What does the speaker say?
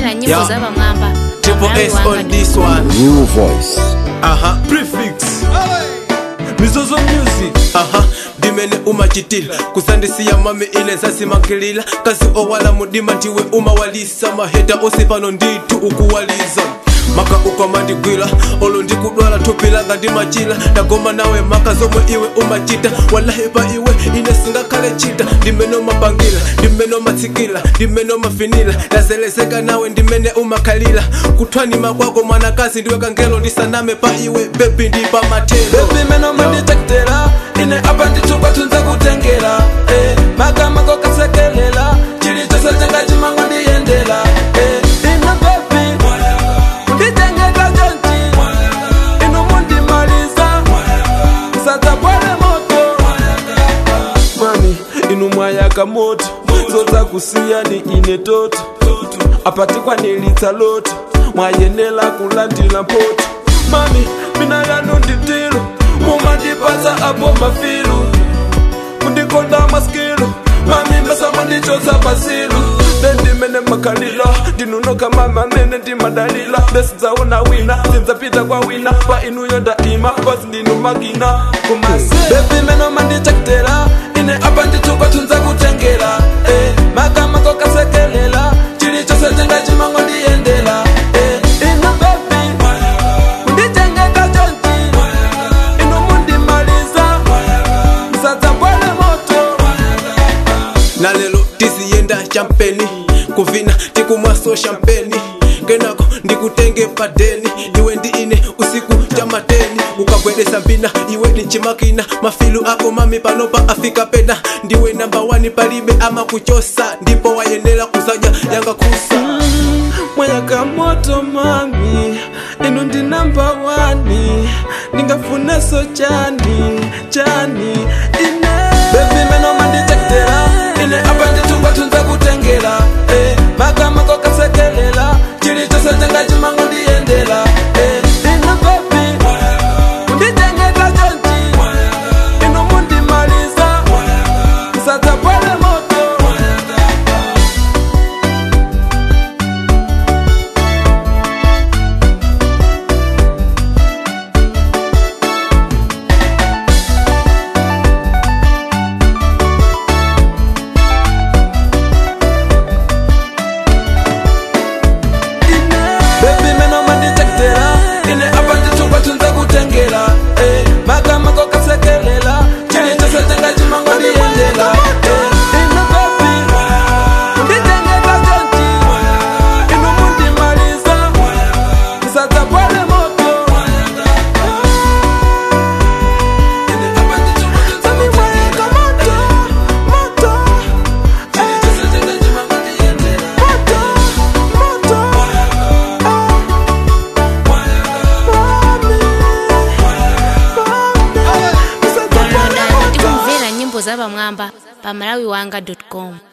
tikumvera nyimbo Yeah. za pamwamba Triple pamalawi S on wanga this one. New voice. Aha, prefix. Mizozo music. Aha, ndimene umachitila kusandisiya mami ine zasimakilila kasi owala mudima ndiwe umawalisa maheta ose pano nditu ukuwaliza maka ukamandigwira olo ndikudwala thupi langa ndimachila ndagoma nawe maka zomwe iwe umachita walahi pa iwe ine singakhale chita ndimene umapangila ndimene umatsikila ndimene umafinila ndazelezeka nawe ndimene umakhalila kuthwanima kwako mwanakazi ndiwe kangelo ndisaname pa iwe bebi ndipa matelo bebi meno manditekutela ine apa nditupa tunze kutengela eh, magama kokasekelela chilichose changa chimango ndiyendela eh, ino bebi nditengeka jonji ino mundimaliza msadzapwale moto mami inu mwayaka moto zodza kusiyani ine toto apatikwa nilitsa loto mwayenela kulandila mpoto mami mina yanu nditilo mumandipasa apo mafilu mundikonda maskilu mami mbesa mundichosa pasilu ndendimene makhalila ndinunoka mama mene ndimadalila ndesidzaona wina sindzapita kwa wina pa inuyo ndaima pasi ndinu makina kumase bebi meno mandichakutela ine apa nditupa tunza kutengela eh, magama kokasekelela chilichose chenga chimango ndiyendela eh, ino bebi nditengeka jonji ino mundimaliza msadzapwale moto na lelo tiziyenda champeni kuvina tikumwaso champeni kenako ndikutenge padeni iwe ndi ine usiku chamateni ukagwedesa mbina iwe ni chimakina mafilu ako mami panopa afika pena ndiwe namba wani palibe ama kuchosa ndipo wayenera kuzaja yanga kusa mwayaka moto mami inu ndi namba wani ndingafuneso chani chani ine bebi meno mandichakutela ine apa nditupa tunze kutengela eh, magama kokasekelela chilichose chenga chimango ndiyendela eh, ine bebi nditengeka jonji inu mundimaliza msadzapwale moto bebi meno mandichakutela ine apa nditupa tunze kutengela eh, magama kokasekelela chilichose chenga chimango ndiyendela eh, ine bebi nditengeka jonji inu mundimaliza msadzapwale moto Ine apa nditupa tunze kutengela, eh, moto, chilichose chenga chimango ndiyendela, moto, moto. downloadani tikumvera nyimbo za pamwamba pamalawi wanga com